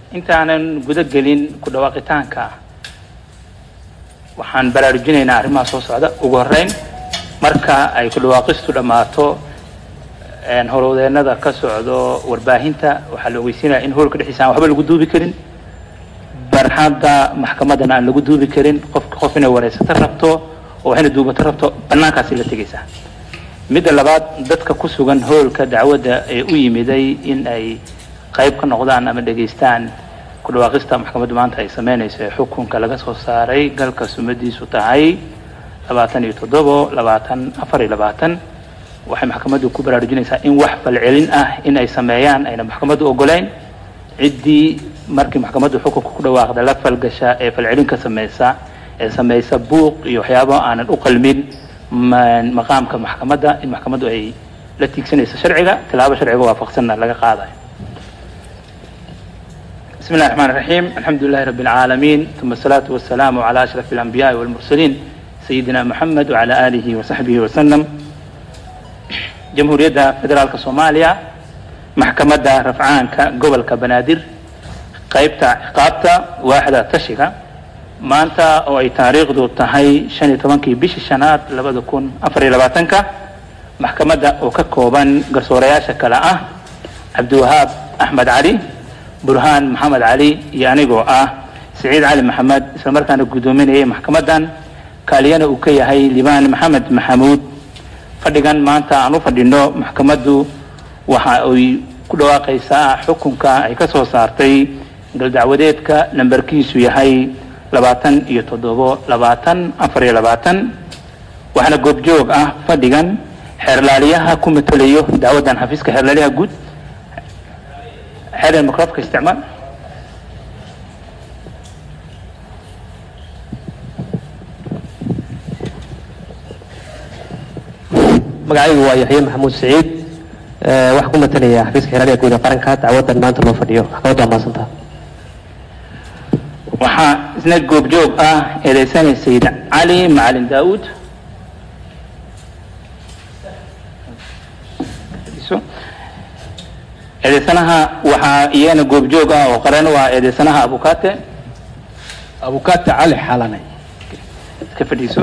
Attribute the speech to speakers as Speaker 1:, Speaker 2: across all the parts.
Speaker 1: intaanan guda gelin ku dhawaaqitaanka waxaan baraarujinaynaa arrimaha soo socda ugu horreyn marka ay ku dhawaaqistu dhammaato howlwadeennada ka socdo warbaahinta waxaa la ogeysiinaya in howlka dhexdiisa aan waxba lagu duubi karin barxadda maxkamaddana aan lagu duubi karin qofka qof inay wareysato rabto oo waxayna duubato rabto bannaankaasi la tegaysaa midda labaad dadka ku sugan howlka dacwadda ee u yimiday in ay qayb ka noqdaan ama dhegaystaan ku dhawaaqista maxkamaddu maanta ay sameynayso ee xukunka laga soo saaray galka sumadiisu tahay labaatan iyo toddobo labaatan afar iyo labaatan waxay maxkamaddu ku baraarujinaysaa in wax falcelin ah in ay sameeyaan ayna maxkamaddu ogoleyn ciddii markii maxkamaddu xukunka ku dhawaaqda la falgasha ee falcelin ka sameysa ee sameysa buuq iyo waxyaabo aanan u qalmin maqaamka maxkamadda in maxkamaddu ay la tiigsanayso sharciga tilaabo sharciga waafaqsanna laga qaadayo بسم الله الرحمن الرحيم الحمد لله رب العالمين ثم الصلاة والسلام على أشرف الأنبياء والمرسلين سيدنا محمد وعلى آله وصحبه وسلم جمهورية فدرالك صوماليا محكمة رفعانك قبل كبنادر قيبتا عقابتا واحدة تشيكا maanta oo ay taariikhdu tahay shan iyo tobankii bishii shanaad labada kun afar iyo labaatanka maxkamadda oo ka kooban garsoorayaasha kale ah cabdiwahaab axmed cali burhaan maxamed cali iyo anigoo ah siciid cali maxamed isla markaana guddoominayay maxkamaddan kaaliyana uu ka yahay libaan maxamed maxamuud fadhigan maanta aan u fadhino maxkamaddu waxa ay ku dhawaaqaysaa xukunka ay ka soo saartay galdacwadeedka lambarkiisu yahay labaatan iyo toddobo labaatan afar iyo labaatan waxaana goobjoog ah fadhigan xeerlaaliyaha ku matelayo dacwaddan xafiiska xeerlaaliyaha guud xeer microfka isticmaal
Speaker 2: magacaygu waa yaxye maxamuud siciid waxaa ku matalaya xafiiska xeerlaaliyaha guud ee qaranka dacwaddan maanta loo fadhiyo maxkamaddu waa mahadsantaha
Speaker 1: waxaa isna goobjoog ah eedeysanay sayid cali macalin daauud eedeysanaha waxaa iyana goobjoog ah oo qaran u ah eedeysanaha abukate
Speaker 3: abukate cali xalane
Speaker 1: iska fadhiiso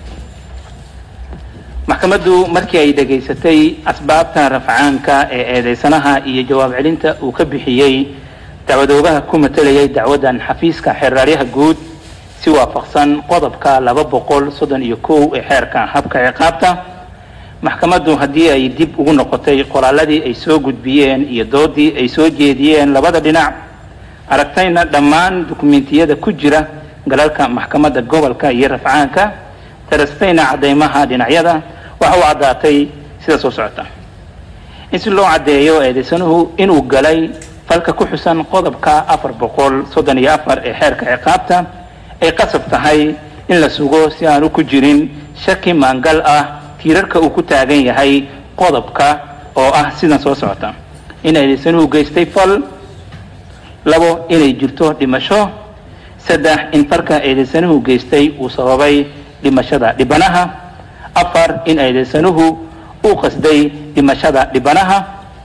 Speaker 1: maxkamaddu markii ay dhegaysatay asbaabta rafcaanka ee eedeysanaha iyo jawaab celinta uu ka bixiyey dacwadoogaha ku matalayay dacwaddan xafiiska xeerraaryaha guud si waafaqsan qodobka laba boqol soddon iyo kow ee xeerka habka ciqaabta maxkamaddu haddii ay dib ugu noqotay qoraaladii ay soo gudbiyeen iyo doodii ay soo jeediyeen labada dhinac aragtayna dhammaan dukumentiyada ku jira galalka maxkamadda gobolka iyo rafcaanka darastayna caddeymaha dhinacyada waxa u caddaatay sida soo socota in si loo caddeeyo eedeysanuhu inuu galay falka ku xusan qodobka afar boqol soddon iyo afar ee xeerka ciqaabta ay qasab tahay in la sugo si aanu ku jirin shaki maangal ah tiirarka uu ku taagan yahay qodobka oo ah sidan soo socota in eedeysanuhu geystay fal labo inay jirto dhimasho saddex in falka eedeysanuhu geystay uu sababay dhimashada dhibanaha afar in eedeysanuhu uu qasday dhimashada dhibanaha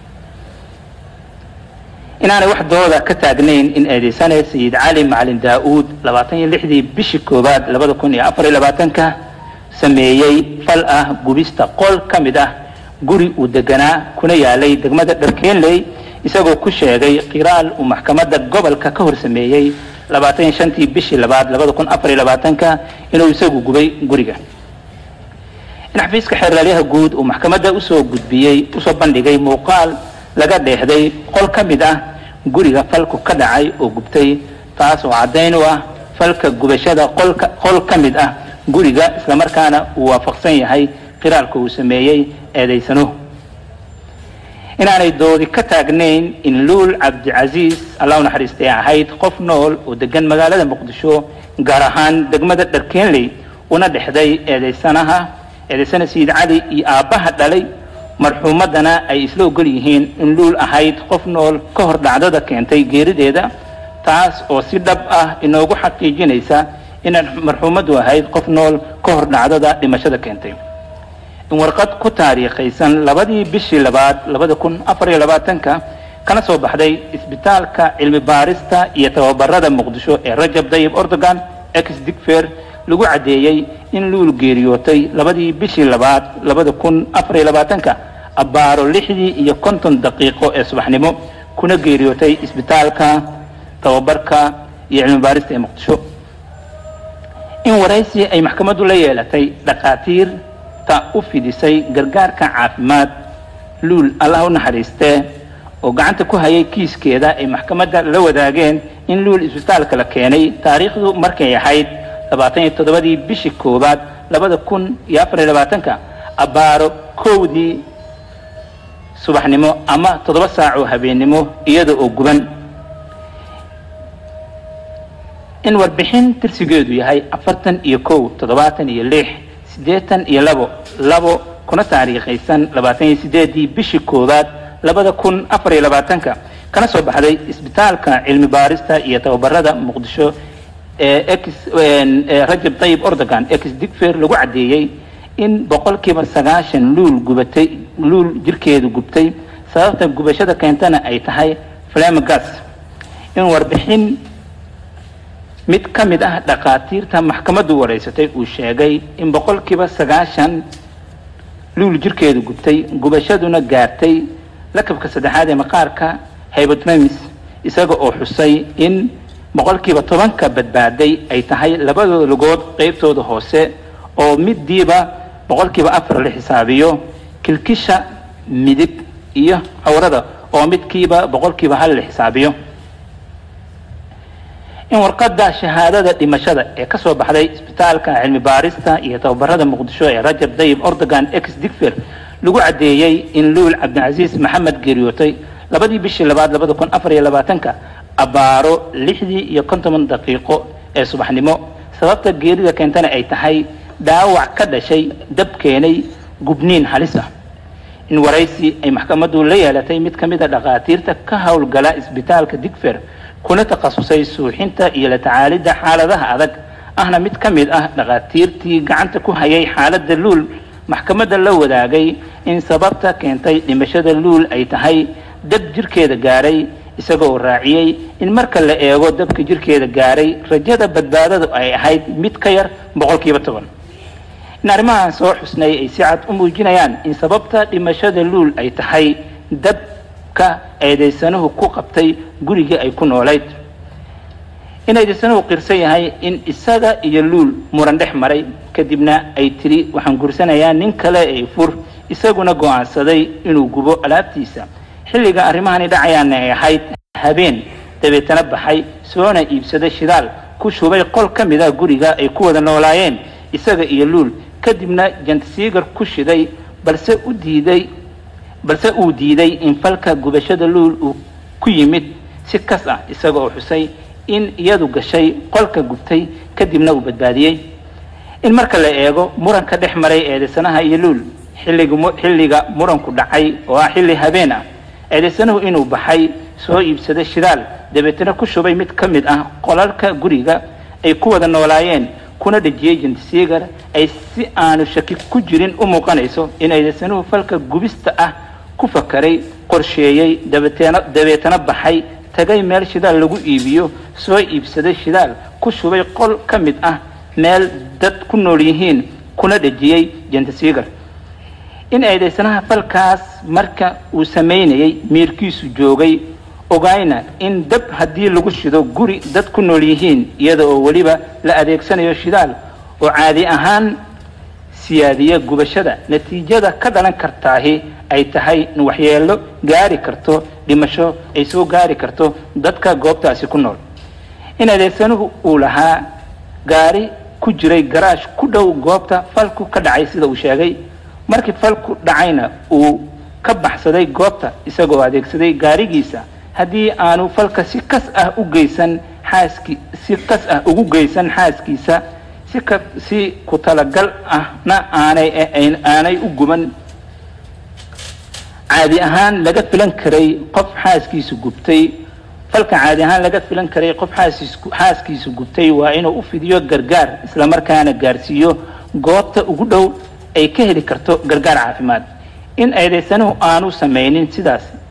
Speaker 1: inaanay wax dooda ka taagnayn in eedeysane sayid cali macalin daa-uud labaatan iyo lixdii bishii koowaad labada kun iyo afar iyo labaatanka sameeyey fal ah gubista qol ka mid ah guri uu deganaa kuna yaalay degmada dharkeenley isagoo ku sheegay qiraal uu maxkamadda gobolka ka hor sameeyey labaatan iyo shantii bishii labaad labada kun afar iyo labaatanka inuu isagu gubay guriga in xafiiska xeerlaalyaha guud uu maxkamadda usoo gudbiyey usoo bandhigay muuqaal laga dheehday qol ka mid ah guriga falku ka dhacay oo gubtay taas oo caddayn u ah falka gubashada qolka qol ka mid ah guriga islamarkaana uu waafaqsan yahay qiraalka uu sameeyey eedeysanuhu inaanay doodi ka taagnayn in luul cabdicasiis allah u naxariistay ahayd qof nool oo degan magaalada muqdisho gaar ahaan degmada dharkeenley una dhexday eedeysanaha eedeysana sayid cali iyo aabbaha dhalay marxuumaddana ay isla ogol yihiin in luul ahayd qof nool ka hor dhacdada keentay geerideeda taas oo si dhab ah inoogu xaqiijinaysa inay marxuumaddu ahayd qof nool ka hor dhacdada dhimashada keentay in warqad ku taariikhaysan labadii bishii labaad labada kun afar iyo labaatanka kana soo baxday isbitaalka cilmi baarista iyo tababarada muqdisho ee rajab dayib ordogan ex digfer lagu caddeeyey in luul geeriyootay labadii bishii labaad labada kun afar iyo labaatanka abbaaro lixdii iyo konton daqiiqo ee subaxnimo kuna geeriyootay isbitaalka tababarka iyo cilmi baarista ee muqdisho in waraysi ay maxkamaddu la yeelatay dhakhaatiirta u fidisay gargaarka caafimaad luul allah u naxariistee oo gacanta ku hayay kiiskeeda ay maxkamadda la wadaageen in luul isbitaalka la keenay taariikhdu markay ahayd labaatan iyo toddobadii bishii koowaad labada kun iyo afar iyo labaatanka abbaaro kowdii subaxnimo ama toddoba saac oo habeennimo iyada oo guban in warbixin tirsigeedu yahay afartan iyo kow toddobaatan iyo lix siddeetan iyo labo labo kuna taariikhaysan labaatan iyo sideedii bishii koowaad labada kun afar iyo labaatanka kana soo baxday isbitaalka cilmi baarista iyo tababarada muqdisho ee ex rajab tayib ordogan ex digfer lagu caddeeyey in boqolkiiba sagaashan luul gubatay luul jirkeedu gubtay sababta gubashada keentana ay tahay flamagas in warbixin mid ka mid ah dhakhaatiirta maxkamaddu wareysatay uu sheegay in boqolkiiba sagaashan luul jirkeedu gubtay gubashaduna gaartay lakabka saddexaad ee maqaarka hybotemis isaga oo xusay in boqolkiiba tobanka badbaaday ay tahay labadooda lugood qeybtooda hoose oo midiiba boqolkiiba afar la xisaabiyo kilkisha midig iyo cawrada oo midkiiba boqolkiiba hal la xisaabiyo in warqadda shahaadada dhimashada ee ka soo baxday isbitaalka cilmi baarista iyo tababarada muqdisho ee rajab dayib ordogan ex digfer lagu caddeeyey in luul cabdicasiis maxamed geeriyootay labadii bishii labaad labada kun afar iyo labaatanka abbaaro lixdii iyo konton daqiiqo ee subaxnimo sababta geerida keentana ay tahay dhaawac ka dhashay dab keenay gubniin halis ah in waraysi ay maxkamaddu la yeelatay mid ka mid a dhakhaatiirta ka howlgala isbitaalka digfer kuna takhasusay suuxinta iyo la tacaalidda xaaladaha adag ahna mid ka mid ah dhakhaatiirtii gacanta ku hayay xaaladda luul maxkamadda la wadaagay in sababta keentay dhimashada luul ay tahay dab jirkeeda gaaray isaga oo raaciyey in marka la eego dabka jirkeeda gaaray rajada badbaadadu ay ahayd mid ka yar boqolkiiba toban in arrimahan soo xusnay ay si cad u muujinayaan in sababta dhimashada luul ay tahay dabka eedaysanuhu ku qabtay gurigii ay ku noolayd in eedaysanuhu qirsan yahay in isaga iyo luul muran dhex maray kadibna ay tiri waxaan gursanayaa nin kale ee fur isaguna go'aansaday inuu gubo alaabtiisa xilliga arrimahani dhacayaana ay ahayd habeen dabeetana baxay soona iibsaday shidaal ku shubay qol ka mid ah guriga ay ku wada noolaayeen isaga iyo luul kadibna jantasiigar ku shiday balse u diiday balse uu diiday in falka gubashada luul uu ku yimid si kas ah isaga oo xusay in iyadu gashay qolka gubtay kadibna uu badbaadiyey in marka la eego muranka dhex maray eedaysanaha iyo luul xilliga xilliga muranku dhacay oo ah xilli habeen ah eedaysanuhu inuu baxay soo iibsaday shidaal dabeetana ku shubay mid ka mid ah qolalka guriga ay ku wada noolaayeen kuna dhejiyey jantisiigar ay si aanu shaki ku jirin u muuqanayso in eedaysanuhu falka gubista ah ku fakaray qorsheeyey dabeetana dabeetana baxay tagay meel shidaal lagu iibiyo soo iibsaday shidaal ku shubay qol ka mid ah meel dad ku nool yihiin kuna dhejiyey jantisiigar in eedaysanaha falkaas marka uu samaynayay miirkiisu joogay ogayna in dab haddii lagu shido guri dad ku nool yihiin iyada oo weliba la adeegsanayo shidaal oo caadi ahaan siyaadiya gubashada natiijada ka dhalan kartaahi ay tahay in waxyeelo gaari karto dhimasho ay soo gaari karto dadka goobtaasi ku nool in adeegsanuhu uu lahaa gaari ku jiray garaash ku dhow goobta falku ka dhacay sida uu sheegay markii falku dhacayna uu ka baxsaday goobta isagoo adeegsaday gaarigiisa haddii aanu falka si kas ah u geysan xaaski si kas ah ugu geysan xaaskiisa si ka si ku talagal ahna aanay aanay u guban caadi ahaan laga filan karay qof xaaskiisu gubtay falka caadi ahaan laga filan karay qof xaaskiisu xaaskiisu gubtay waa inuu u fidiyo gargaar islamarkaana gaarsiiyo goobta ugu dhow ay ka heli karto gargaar caafimaad in eedaysanuhu aanu samaynin sidaas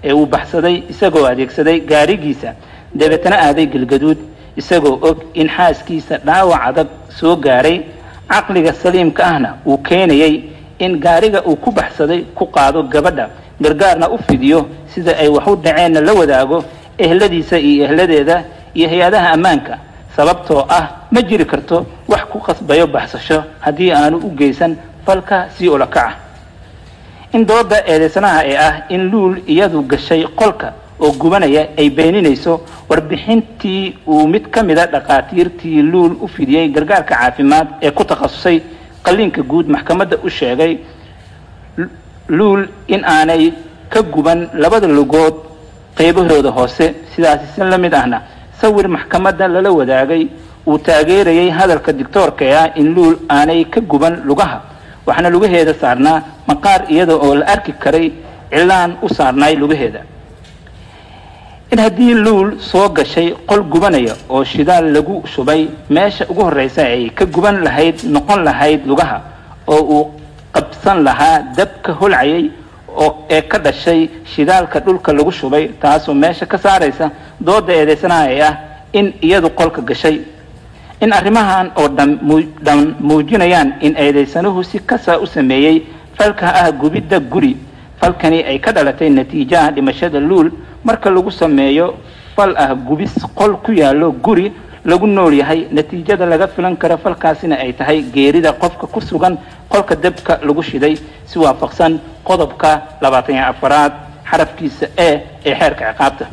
Speaker 1: ee uu baxsaday isagoo adeegsaday gaarigiisa dabeetana aaday galgaduud isagoo og in xaaskiisa dhaawac adag soo gaaray caqliga saliimka ahna uu keenayay in gaariga uu ku baxsaday ku qaado gabadha gargaarna u fidiyo sida ay wax u dhaceenna la wadaago ehladiisa iyo ehladeeda iyo hay-adaha ammaanka sababtoo ah ma jiri karto wax ku qasbayo baxsasho haddii aanu u geysan falka sii olakaca in dooda eedeysanaha ee ah in luul iyadu gashay qolka oo gubanaya ay beeninayso warbixintii uu mid ka mida dhakhaatiirtii luul u fidiyey gargaarka caafimaad ee ku takhasusay qalliinka guud maxkamadda u sheegay luul in aanay ka guban labada lugood qaybahooda hoose sidaasi si la mid ahna sawir maxkamadda lala wadaagay uu taageerayay hadalka dictoorka ee ah in luul aanay ka guban lugaha waxaana lugaheeda saarnaa maqaar iyada oo la arki karay cilaan u saarnaay lugaheeda in haddii luul soo gashay qol gubanaya oo shidaal lagu shubay meesha ugu horreysa ay ka guban lahayd noqon lahayd lugaha oo uu qabsan lahaa dabka holcayay oo ee ka dhashay shidaalka dhulka lagu shubay taasoo meesha ka saaraysa dooda eedeysanaha ee ah in iyadu qolka gashay in arrimahan oo dhan dhan muujinayaan in eedeysanuhu si kasa u sameeyey falka ah gubidda guri falkani ay ka dhalatay natiijaha dhimashada luul marka lagu sameeyo fal ah gubis qol ku yaallo guri lagu nool yahay natiijada laga filan karo falkaasina ay tahay geerida qofka ku sugan qolka dabka lagu shiday si waafaqsan qodobka labaatan iyo afaraad xarafkiisa e ee xeerka ciqaabta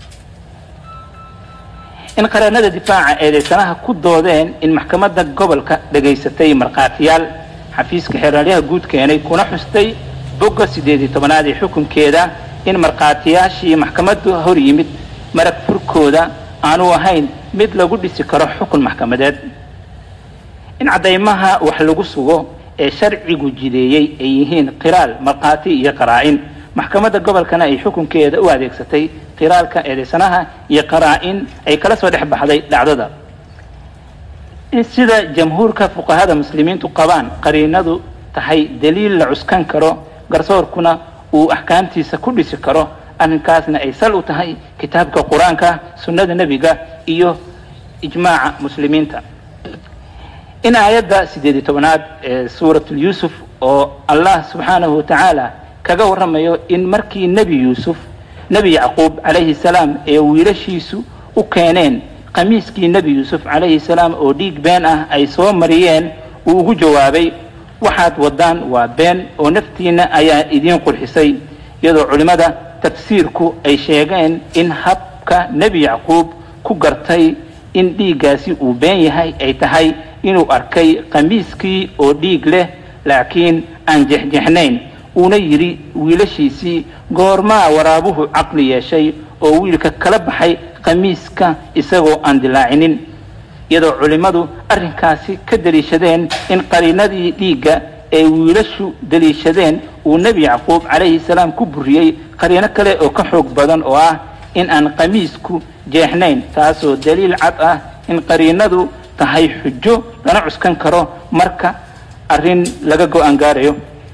Speaker 1: in qareenada difaaca eedeysanaha ku doodeen in maxkamadda gobolka dhegaysatay markhaatiyaal xafiiska xeeraalyaha guud keenay kuna xustay bogga siddeed iyo tobanaad ee xukunkeeda in markhaatiyaashii maxkamaddu hor yimid marag furkooda aanu ahayn mid lagu dhisi karo xukun maxkamadeed in caddaymaha wax lagu sugo ee sharcigu jideeyey ay yihiin qiraal markhaati iyo qaraa-in maxkamadda gobolkana ay xukunkeeda u adeegsatay qiraalka eedeysanaha iyo qaraa-in ay kala soo dhex baxday dhacdada in sida jamhuurka fuqahada muslimiintu qabaan qariinadu tahay daliil la cuskan karo garsoorkuna uu axkaamtiisa ku dhisi karo arrinkaasna ay sal u tahay kitaabka qur-aanka sunnada nebiga iyo ijmaaca muslimiinta in aayadda siddeed iyo tobanaad ee suuratulyuusuf oo allah subxaanahu watacaala kaga warramayo in markii nebi yuusuf nebi yacquub calayhi salaam ee wiilashiisu u keeneen qamiiskii nebi yuusuf calayhi salaam oo dhiig been ah ay soo mariyeen uu ugu jawaabay waxaad waddaan waa been oo naftiinna ayaa idiin qurxisay iyadoo culimmada tafsiirku ay sheegeen in habka nebi yacquub ku gartay in dhiiggaasi uu been yahay ay tahay inuu arkay qamiiskii oo dhiig leh laakiin aan jexjexnayn uuna yidhi wiilashiisii goormaa waraabuhu caqli yeeshay oo wiilka kala baxay qamiiska isagoo aan dilaacinin iyadoo culimmadu arrinkaasi ka deliishadeen in qariinadii dhiigga ee wiilashu deliishadeen uu nebi yacquub calayhi salaam ku buriyey qariino kale oo ka xoog badan oo ah in aan qamiisku jeexnayn taasoo daliil cad ah in qariinadu tahay xujo lana cuskan karo marka arrin laga go-aan gaarayo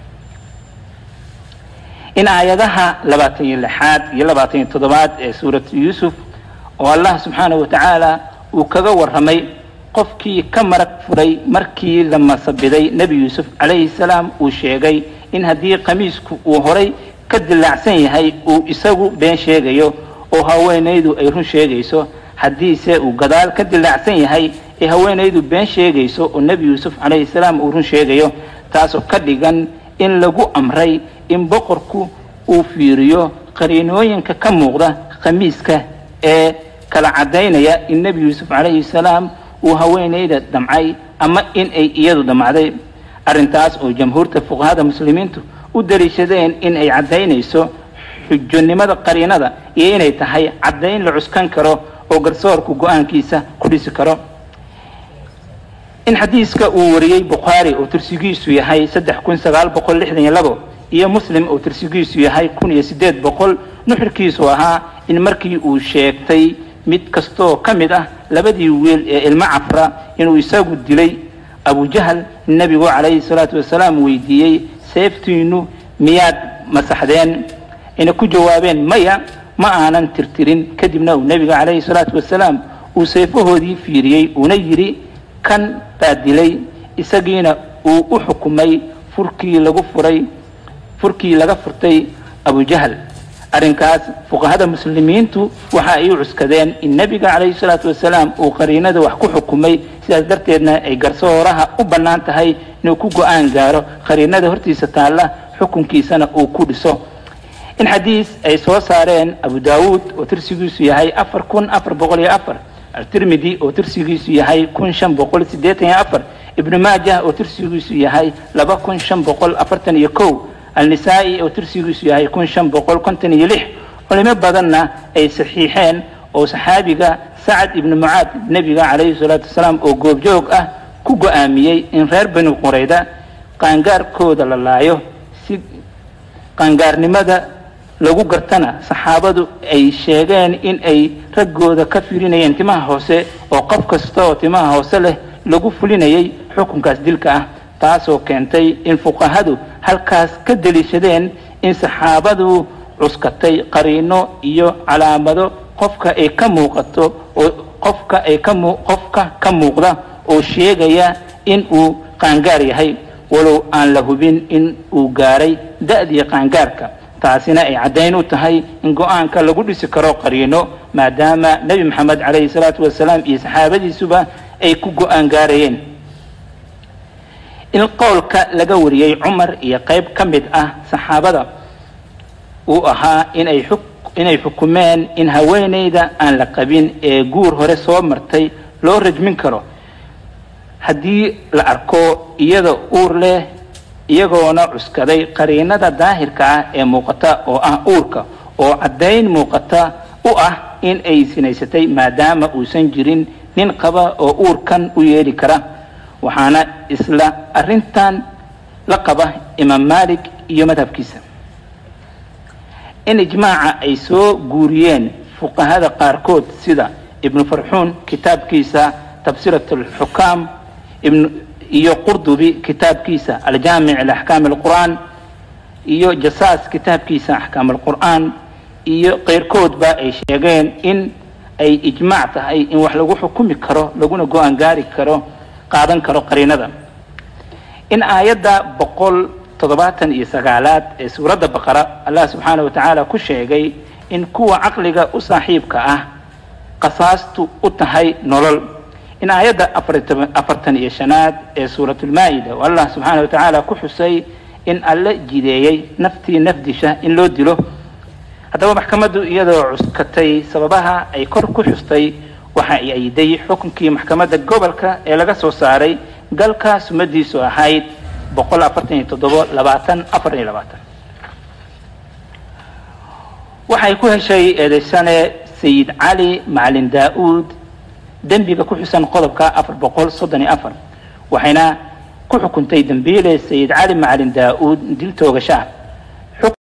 Speaker 1: in aayadaha labaatan iyo lixaad iyo labaatan iyo toddobaad ee suuratu yuusuf oo allah subxaanahu watacaala uu kaga warramay qofkii ka marag furay markii la masabiday nebi yuusuf calayhi salaam uu sheegay in haddii qamiisku uu horay ka dilaacsan yahay uu isagu been sheegayo oo haweenaydu ay run sheegayso haddiise uu gadaal ka dilaacsan yahay ee haweenaydu been sheegayso oo nebi yuusuf calayhi salaam uu run sheegayo taasoo ka dhigan in lagu amray in boqorku uu fiiriyo qariinooyinka ka muuqda khamiiska ee kala caddaynaya in nebi yuusuf calayhi salaam uu haweenayda damcay ama in ay iyadu damacday arrintaas oo jamhuurta fuqahada muslimiintu u daliishadeen in ay caddaynayso xujonimada qariinada iyo inay tahay caddayn la cuskan karo oo garsoorku go-aankiisa ku dhisi karo in xadiiska uu wariyey bukhaari oo tirsigiisu yahay saddex kun sagaal boqol lixdan iyo labo iyo muslim oo tirsigiisu yahay kun iyo siddeed boqol nuxurkiisu ahaa in markii uu sheegtay mid kastoo ka mid ah labadii wiil ee ilmo cafra inuu isagu dilay abujahal nebigu calayhi salaatu wasalaam weydiiyey seeftiinu miyaad masaxdeen ayna ku jawaabeen maya ma aanan tirtirin kadibna uu nebiga calayhi salaatu wasalaam uu seefahoodii fiiriyey uuna yidhi kan baa dilay isagiina uu u xukumay furkii lagu furay furkii laga furtay abujahal arrinkaas fuqahada muslimiintu waxa ay u cuskadeen in nebiga calayhi salaatu wasalaam uu qariinada wax ku xukumay sidaas darteedna ay garsooraha u bannaan tahay inuu ku go-aan gaaro qariinada hortiisa taalla xukunkiisana uu ku dhiso in xadiis ay soo saareen abu daawuud oo tirsigiisu yahay afar kun afar boqol iyo afar altirmidi oo tirsigiisu yahay kun shan boqol siddeetan iyo afar ibnu maajah oo tirsigiisu yahay laba kun shan boqol afartan iyo kow alnisaa-i oo tirsigiisu yahay kun shan boqol konton iyo lix culimo badanna ay saxiixeen oo saxaabiga sacad ibnu mucaad nebiga calayhi salaatu wasalaam oo goobjoog ah ku go-aamiyey in reer bani qurayda qaangaarkooda la laayo si qaangaarnimada lagu gartana saxaabadu ay sheegeen in ay raggooda ka firinayeen timaha hoose oo qof kasta oo timaha hoose leh lagu fulinayay xukunkaas dilka ah taasoo keentay in fuqahadu halkaas ka deliishadeen in saxaabadu cuskatay qariino iyo calaamado qofka ay ka muuqato oo qofka ay ka mu qofka ka muuqda oo sheegaya in uu qaangaar yahay walow aan la hubin in uu gaaray da-dii qaangaarka taasina ay caddayn u tahay in go-aanka lagu dhisi karo qariino maadaama nebi maxamed calayhi salaatu wasalaam iyo saxaabadiisuba ay ku go-aan gaarayeen in qowlka laga wariyey cumar iyo qayb ka mid ah saxaabada uu ahaa inay xuk inay xukumeen in haweeneyda aan la qabin ee guur hore soo martay loo rajmin karo haddii la arko iyada uur leh iyagoona cuskaday qariinada daahirka ah ee muuqata oo ah uurka oo caddayn muuqata u ah in ay sinaysatay maadaama uusan jirin nin qaba oo uurkan u yeeli kara waxaana isla arrintan la qaba imaam malik iyo madhabkiisa in ijmaaca ay soo guuriyeen fuqahada qaarkood sida ibnu farxuun kitaabkiisa tabsirat alxukaam ibn iyo qurdubi kitaabkiisa aljaamic liaxkaam alqur'aan iyo jasaas kitaabkiisa axkaam alqur'aan iyo keyrkoodba ay sheegeen in ay ijmaac tahay in wax lagu xukumi karo laguna go-aan gaari karo qaadan karo qariinada in aayadda boqol toddobaatan iyo sagaalaad ee suuradda baqara allah subxaana wa tacaala ku sheegay in kuwa caqliga u saaxiibka ah qasaastu u tahay nolol in aayadda afartan iyo shanaad ee suuratulmaa-ida oo allah subxaana wa tacaala ku xusay in alle jideeyey naftii nafdisha in loo dilo haddaba maxkamaddu iyadoo cuskatay sababaha ay kor ku xustay waxa ay ayday xukunkii maxkamadda gobolka ee laga soo saaray galka sumadiisu ahayd boqol afartan iyo toddobo labaatan afar iyo labaatan waxay ku heshay eedeysane sayid cali macalin daa-uud dembiga ku xusan qodobka afar boqol soddon iyo afar waxayna ku xukuntay dembiile sayid cali macalin daa-uud dil toogasha ah